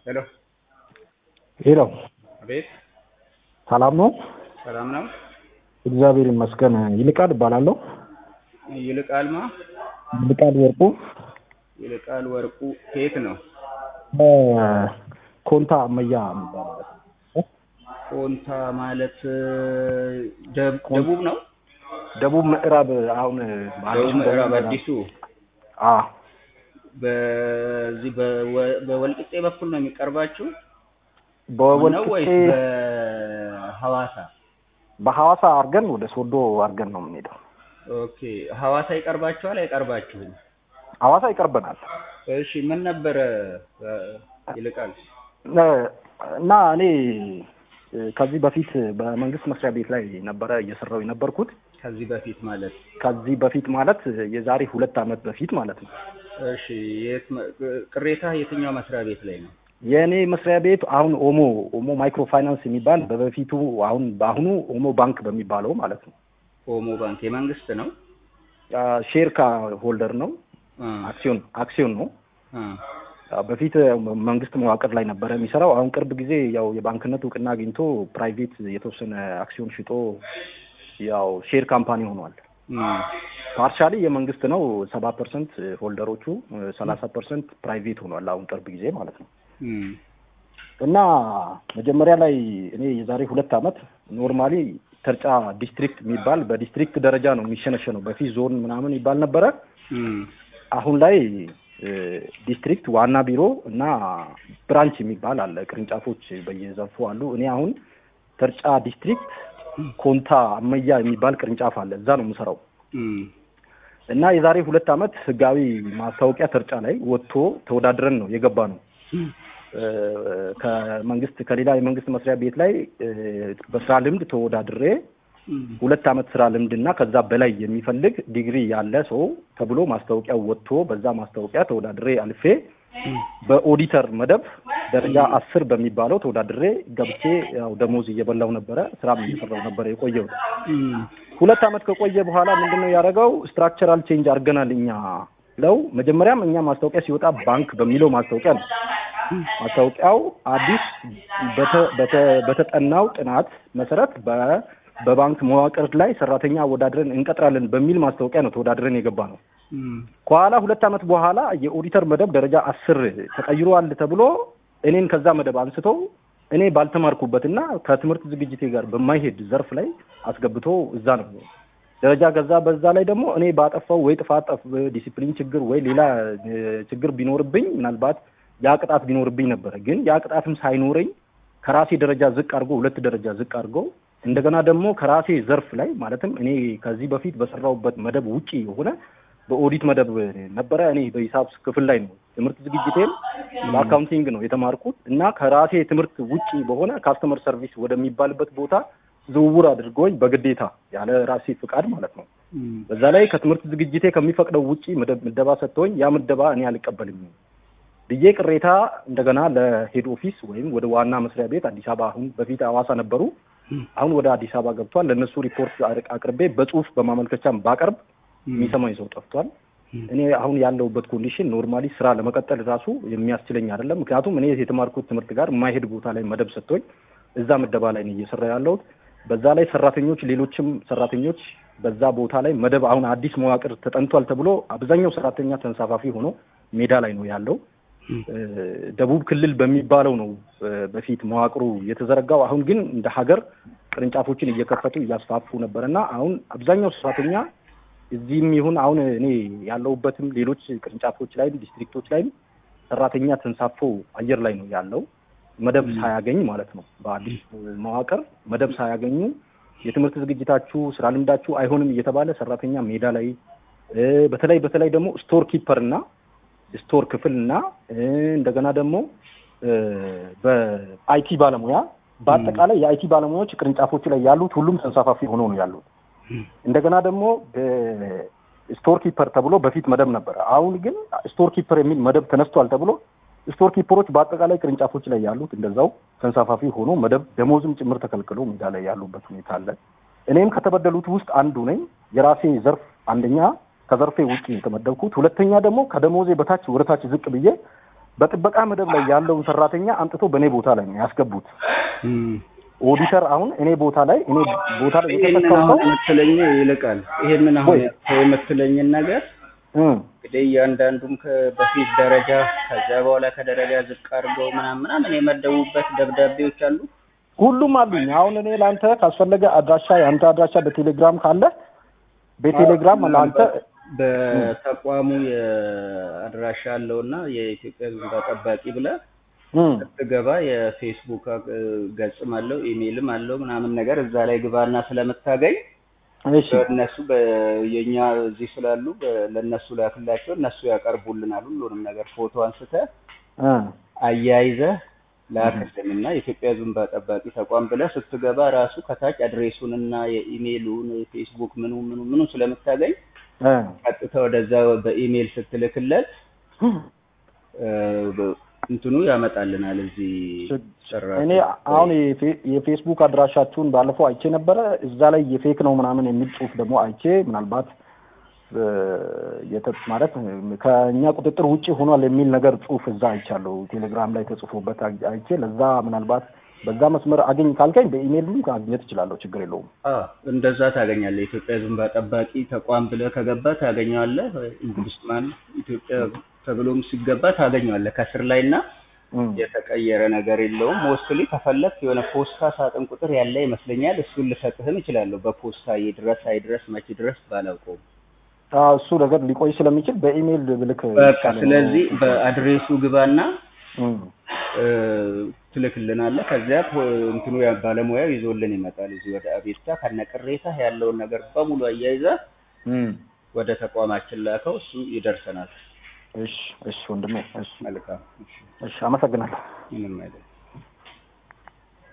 ሄሎ ሄሎ፣ አቤት፣ ሰላም ነው? ሰላም ነው? እግዚአብሔር ይመስገን። ይልቃል እባላለሁ። ይልቃል ማ ይልቃል ወርቁ ይልቃል ወርቁ ከየት ነው? ኮንታ አመያ የሚባለው ኮንታ ማለት ደብ- ደቡብ ነው? ደቡብ ምዕራብ አሁን ደቡብ ምዕራብ አዲሱ አ በዚህ በወ- በወልቂጤ በኩል ነው የሚቀርባችሁ ነው በወልቂጤ ወይስ በሐዋሳ? በሐዋሳ አድርገን ወደ ሶዶ አድርገን ነው የምንሄደው። ኦኬ ሐዋሳ ይቀርባችኋል አይቀርባችሁም? ሐዋሳ ይቀርበናል እሺ ምን ነበረ እ፣ ይልቃል? እ- እና እኔ እ፣ ከዚህ በፊት በመንግስት መስሪያ ቤት ላይ ነበረ እየሰራው የነበርኩት። ከዚህ በፊት ማለት ከዚህ በፊት ማለት የዛሬ ሁለት ዓመት በፊት ማለት ነው። እሺ የት መ- ቅሬታ የትኛው መስሪያ ቤት ላይ ነው? የእኔ መስሪያ ቤት አሁን ኦሞ ኦሞ ማይክሮ ፋይናንስ የሚባል በበፊቱ አሁን በአሁኑ ኦሞ ባንክ በሚባለው ማለት ነው። ኦሞ ባንክ የመንግስት ነው? አ፣ ሼር ካ ሆልደር ነው። እ፣ አክሲዮን አክሲዮን ነው። እ፣ አ፣ በፊት መንግስት መዋቅር ላይ ነበረ የሚሰራው። አሁን ቅርብ ጊዜ ያው የባንክነት እውቅና አግኝቶ ፕራይቬት የተወሰነ አክሲዮን ሽጦ ያው ሼር ካምፓኒ ሆኗል። እ፣ ፓርሻሊ የመንግስት ነው። ሰባ ፐርሰንት ሆልደሮቹ ሰላሳ ፐርሰንት ፕራይቬት ሆኗል። አሁን ቅርብ ጊዜ ማለት ነው። እ፣ እና መጀመሪያ ላይ እኔ የዛሬ ሁለት ዓመት ኖርማሊ ተርጫ ዲስትሪክት የሚባል በዲስትሪክት ደረጃ ነው የሚሸነሸነው። በፊት ዞን ምናምን ይባል ነበረ። እ፣ አሁን ላይ እ፣ ዲስትሪክት ዋና ቢሮ እና ብራንች የሚባል አለ። ቅርንጫፎች በየዘርፉ አሉ። እኔ አሁን ተርጫ ዲስትሪክት ኮንታ አመያ የሚባል ቅርንጫፍ አለ። እዛ ነው የምሰራው። እ፣ እና የዛሬ ሁለት ዓመት ህጋዊ ማስታወቂያ ተርጫ ላይ ወጥቶ ተወዳድረን ነው የገባ ነው እ፣ ከመንግስት ከሌላ የመንግስት መስሪያ ቤት ላይ እ፣ በስራ ልምድ ተወዳድሬ እ፣ ሁለት ዓመት ስራ ልምድ እና ከዛ በላይ የሚፈልግ ዲግሪ ያለ ሰው ተብሎ ማስታወቂያው ወጥቶ በዛ ማስታወቂያ ተወዳድሬ አልፌ በኦዲተር መደብ ደረጃ አስር በሚባለው ተወዳድሬ ገብቼ ያው ደሞዝ እየበላው ነበረ፣ ስራም እየሰራው ነበረ የቆየው። እ፣ ሁለት ዓመት ከቆየ በኋላ ምንድነው ያደረገው? ስትራክቸራል ቼንጅ አድርገናል እኛ ለው መጀመሪያም እኛ ማስታወቂያ ሲወጣ ባንክ በሚለው ማስታወቂያ ነው። ማስታወቂያው አዲስ በተ- በተ- በተጠናው ጥናት መሰረት በ- በባንክ መዋቅር ላይ ሰራተኛ አወዳድረን እንቀጥራለን በሚል ማስታወቂያ ነው ተወዳድረን የገባ ነው። እ፣ ከኋላ ሁለት ዓመት በኋላ የኦዲተር መደብ ደረጃ አስር ተቀይሯል ተብሎ እኔን ከዛ መደብ አንስተው እኔ ባልተማርኩበትና ከትምህርት ዝግጅቴ ጋር በማይሄድ ዘርፍ ላይ አስገብቶ እዛ ነው ደረጃ ገዛ። በዛ ላይ ደግሞ እኔ ባጠፋው ወይ ጥፋት ጠፍ ዲሲፕሊን ችግር ወይ ሌላ እ፣ ችግር ቢኖርብኝ ምናልባት ያ ቅጣት ቢኖርብኝ ነበረ። ግን ያ ቅጣትም ሳይኖረኝ ከራሴ ደረጃ ዝቅ አድርጎ ሁለት ደረጃ ዝቅ አድርጎ እንደገና ደግሞ ከራሴ ዘርፍ ላይ ማለትም እኔ ከዚህ በፊት በሰራሁበት መደብ ውጪ የሆነ በኦዲት መደብ ነበረ። እኔ በሂሳብ ክፍል ላይ ነው ትምህርት ዝግጅቴም በአካውንቲንግ ነው የተማርኩት እና ከራሴ ትምህርት ውጪ በሆነ ካስተመር ሰርቪስ ወደሚባልበት ቦታ ዝውውር አድርጎኝ በግዴታ ያለ ራሴ ፍቃድ ማለት ነው። እ፣ በዛ ላይ ከትምህርት ዝግጅቴ ከሚፈቅደው ውጪ ምደብ- ምደባ ሰጥቶኝ ያ ምደባ እኔ አልቀበልም ብዬ ቅሬታ እንደገና ለሄድ ኦፊስ ወይም ወደ ዋና መስሪያ ቤት አዲስ አበባ አሁን በፊት ሐዋሳ ነበሩ፣ አሁን ወደ አዲስ አበባ ገብቷል። ለእነሱ ሪፖርት አቅ- አቅርቤ በጽሁፍ በማመልከቻም ባቀርብ የሚሰማኝ ሰው ጠፍቷል። እኔ አሁን ያለሁበት ኮንዲሽን ኖርማሊ ስራ ለመቀጠል ራሱ የሚያስችለኝ አይደለም። ምክንያቱም እኔ የተማርኩት ትምህርት ጋር የማይሄድ ቦታ ላይ መደብ ሰጥቶኝ እዛ ምደባ ላይ ነው እየሰራ ያለሁት። በዛ ላይ ሰራተኞች ሌሎችም ሰራተኞች በዛ ቦታ ላይ መደብ አሁን አዲስ መዋቅር ተጠንቷል ተብሎ አብዛኛው ሰራተኛ ተንሳፋፊ ሆኖ ሜዳ ላይ ነው ያለው። እ፣ ደቡብ ክልል በሚባለው ነው እ፣ በፊት መዋቅሩ የተዘረጋው። አሁን ግን እንደ ሀገር ቅርንጫፎችን እየከፈቱ እያስፋፉ ነበር እና አሁን አብዛኛው ሰራተኛ እዚህም ይሁን አሁን እኔ ያለሁበትም ሌሎች ቅርንጫፎች ላይም ዲስትሪክቶች ላይም ሰራተኛ ተንሳፎ አየር ላይ ነው ያለው መደብ ሳያገኝ ማለት ነው። በአዲስ መዋቅር መደብ ሳያገኙ የትምህርት ዝግጅታችሁ ስራ ልምዳችሁ አይሆንም እየተባለ ሰራተኛ ሜዳ ላይ እ፣ በተለይ በተለይ ደግሞ ስቶር ኪፐር እና ስቶር ክፍል እና እ፣ እንደገና ደግሞ እ፣ በአይቲ ባለሙያ በአጠቃላይ የአይቲ ባለሙያዎች ቅርንጫፎቹ ላይ ያሉት ሁሉም ተንሳፋፊ ሆኖ ነው ያሉት። እንደገና ደግሞ ስቶር ኪፐር ተብሎ በፊት መደብ ነበረ። አሁን ግን ስቶር ኪፐር የሚል መደብ ተነስቷል ተብሎ ስቶር ኪፐሮች በአጠቃላይ ቅርንጫፎች ላይ ያሉት እንደዛው ተንሳፋፊ ሆኖ መደብ ደሞዝም ጭምር ተከልክሎ ሜዳ ላይ ያሉበት ሁኔታ አለ። እኔም ከተበደሉት ውስጥ አንዱ ነኝ። የራሴ ዘርፍ አንደኛ ከዘርፌ ውጭ የተመደብኩት፣ ሁለተኛ ደግሞ ከደሞዜ በታች ወደ ታች ዝቅ ብዬ በጥበቃ መደብ ላይ ያለውን ሰራተኛ አምጥቶ በእኔ ቦታ ላይ ነው ያስገቡት። እም። ኦዲተር አሁን እኔ ቦታ ላይ እኔ ቦታ ላይ ይሄንን የተተካው አሁን ሰው የምትለኝ ይልቃል። ይሄንን አሁን ወይ? የምትለኝን ነገር እም፣ እንግዲህ እያንዳንዱም ከ- በፊት ደረጃ ከዛ በኋላ ከደረጃ ዝቅ አድርገው ምናምን ምናምን የመደቡበት ደብዳቤዎች አሉ። ሁሉም አሉኝ። አሁን እኔ ለአንተ ካስፈለገ አድራሻ የአንተ አድራሻ በቴሌግራም ካለ በቴሌግራም ለአንተ በተቋሙ የአድራሻ አለውና የኢትዮጵያ ሕዝብ እንባ ጠባቂ ብለህ እም፣ ስትገባ የፌስቡክ አ- ገጽም አለው ኢሜይልም አለው ምናምን ነገር እዛ ላይ ግባና ስለምታገኝ እሺ እነሱ የኛ እዚህ ስላሉ በ- ለእነሱ ላክላቸው እነሱ ያቀርቡልናል ሁሉንም ነገር ፎቶ አንስተህ እ፣ አያይዘህ ላክልን እና የኢትዮጵያ ሕዝብ እንባ ጠባቂ ተቋም ብለህ ስትገባ ራሱ ከታች አድሬሱን እና የኢሜይሉን የፌስቡክ ምኑ ምኑ ምኑ ስለምታገኝ እ፣ ቀጥታ ወደዛ በኢሜይል ስትልክለት እ፣ በ- እንትኑ ያመጣልናል እዚህ ሰራተኛ እኔ አሁን የፌ- የፌስቡክ አድራሻችሁን ባለፈው አይቼ ነበረ። እዛ ላይ የፌክ ነው ምናምን የሚል ጽሁፍ ደግሞ አይቼ ምናልባት እ፣ የተ- ማለት ከእኛ ቁጥጥር ውጭ ሆኗል የሚል ነገር ጽሁፍ እዛ አይቻለሁ። ቴሌግራም ላይ ተጽፎበት አይ- አይቼ ለዛ ምናልባት በዛ መስመር አገኝ ካልከኝ በኢሜይልም ማግኘት እችላለሁ። ችግር የለውም። አ እንደዛ ታገኛለህ። የኢትዮጵያ ሕዝብ እንባ ጠባቂ ተቋም ብለህ ከገባ ታገኘዋለህ። እንግሊዝማን ኢትዮጵያ ተብሎም ሲገባ ታገኘዋለህ ከስር ላይ እና እም፣ የተቀየረ ነገር የለውም። ሞስትሊ ከፈለክ የሆነ ፖስታ ሳጥን ቁጥር ያለ ይመስለኛል። እሱን ልሰጥህም እችላለሁ። በፖስታ ይድረስ አይድረስ መቼ ድረስ ባላውቀውም አዎ፣ እሱ ነገር ሊቆይ ስለሚችል በኢሜይል ብልክ በቃ ይሻላል። ስለዚህ በአድሬሱ ግባና እም፣ እ፣ ትልክልናለህ። ከዚያ ፖ- እንትኑ ያ ባለሙያው ይዞልን ይመጣል። እዚህ ወደ አቤቱታ ከነቅሬታ ያለውን ነገር በሙሉ አያይዘህ እም፣ ወደ ተቋማችን ላከው። እሱ ይደርሰናል። እሺ፣ እሺ ወንድሜ፣ እሺ፣ መልካም። እሺ፣ እሺ፣ አመሰግናለሁ። ምንም አይደለም።